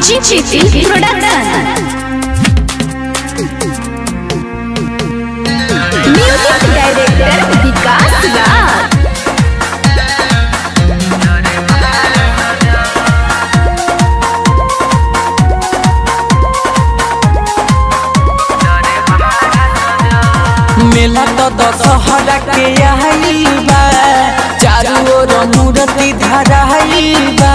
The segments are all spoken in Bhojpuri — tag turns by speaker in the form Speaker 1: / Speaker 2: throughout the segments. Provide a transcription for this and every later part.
Speaker 1: चिचिटी production music director Vikas Raj
Speaker 2: मेला तो दशहरा के आइल बा चारू ओर मूर्ति धराइल बा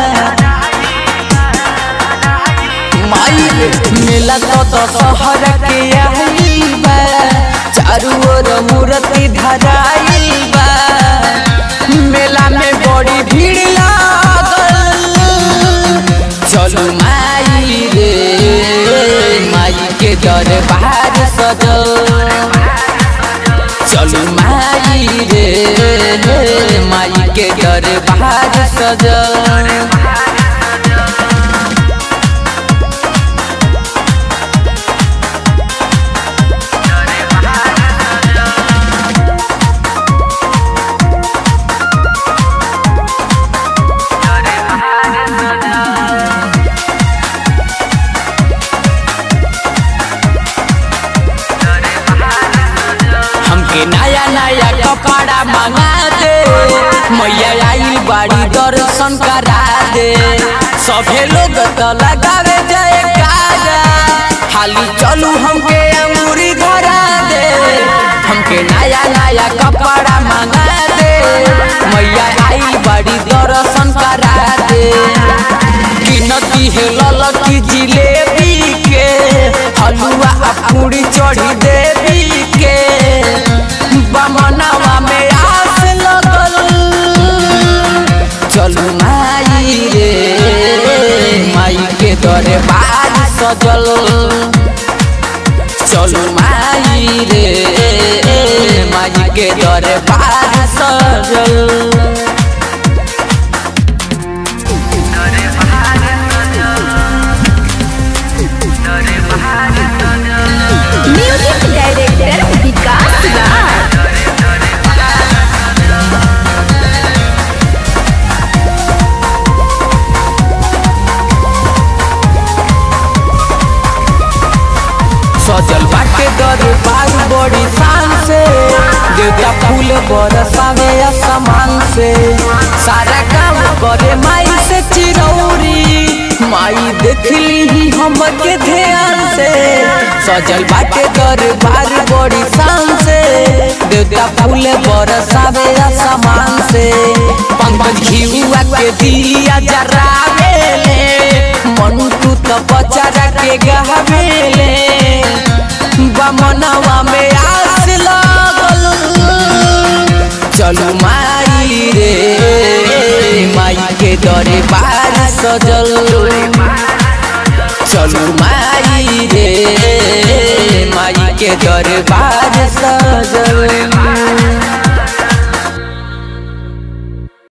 Speaker 2: माई मेला तो दशहरा के आइल बा चारू ओर मूर्ति धराइल बा मेला में बड़ी भीड़ लागल चलो माई रे माई के दरबार सजल चलो माई रे माई के दरबार सजल हमके नया नया कपड़ा मंगा दे मैया आई बाड़ी दर्शन करा दे सभे लोग तो लगावे जयकारा हाली चलू हमके अंगूरी धरा दे हमके नया नया कपड़ा मंगा दे मैया आई बाड़ी दर्शन करा दे गिनती है ललकी जिलेबी के हलुआ आ पूरी चढ़ी देवी के बमनवा में आस लगल चलू माई रे माई के दरबार सजल चलू माई रे माई के दरबार सजल
Speaker 1: म्यूजिक डायरेक्टर विकास राज
Speaker 2: सजल बाटे दरबार बड़ी शान से देवता फूल बरसावे असमान से सारा काम करे माई से चिरौरी माई देखली ही हमके ध्यान से सजल बाटे दरबार बड़ी शान से देवता फूल बरसावे असमान से पंकज घिउआ के दिया जरावेले मनु तू तो बचारा के गहवेले बमनवा में आस लागल चलू माई रे माई के दरबार सजल चलू माई रे माई के दरबार सजल